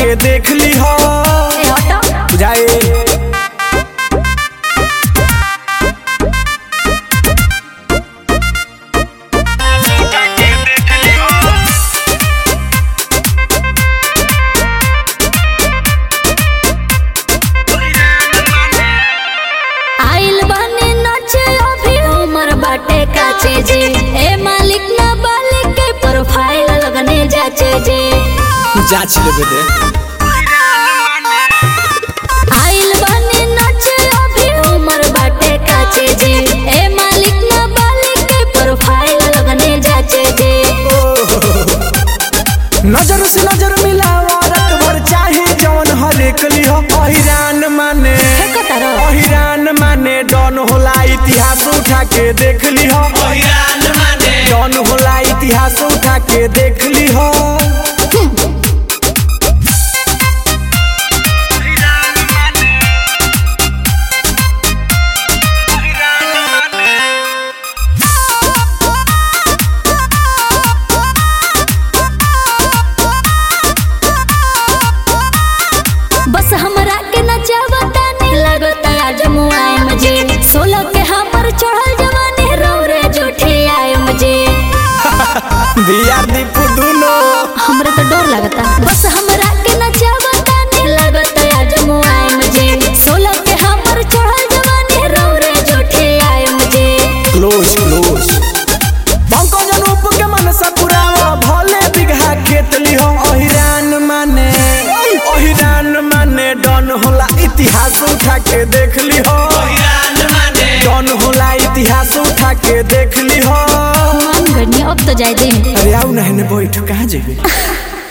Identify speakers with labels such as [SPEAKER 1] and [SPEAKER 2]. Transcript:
[SPEAKER 1] के देख ली हो
[SPEAKER 2] ए हटो
[SPEAKER 1] बुझाए
[SPEAKER 2] आइल बने नाचे अभी उमर बाटे काचे जे ए मालिक ना बालिक के प्रोफाइल लगने जाचे जे
[SPEAKER 1] जांच लेबे दे
[SPEAKER 2] आइल बने नाचे अभी उमर बाटे काचे जे ए मालिक ना बालिक के प्रोफाइल लगने जाचे जे
[SPEAKER 1] नजर से नजर मिलावा रात भर चाहे जवन हरेक ली हो अहिरान माने
[SPEAKER 2] फेंको तारो।
[SPEAKER 1] अहिरान माने डॉन होला इतिहास उठा के देख ली हो डॉन होला इतिहास उठा के देख ली हो
[SPEAKER 2] बस हमरा के नचावता नहीं लगता आज मुआए मुझे सोलह के हमर चढ़ल जवानी रौरे जोठे आए मुझे
[SPEAKER 1] दिया दीपू दुनो
[SPEAKER 2] हमरा तो डर लगता बस हमरा के नचावता नहीं लगता आज मुआए मुझे सोलह के हमर चढ़ल जवानी रौरे जोठे आए मुझे
[SPEAKER 1] क्लोज क्लोज पंकज अनूप के मन सपुरावा भले बिघा खेत ली हो अहिरान माने अहिरान माने डॉन होला इतिहास उठा के देख ली हो डॉन होला इतिहास उठा के देख ली हो
[SPEAKER 2] मान गनी अब तो जाए दे
[SPEAKER 1] अरे आओ ना बैठ कहाँ जेबे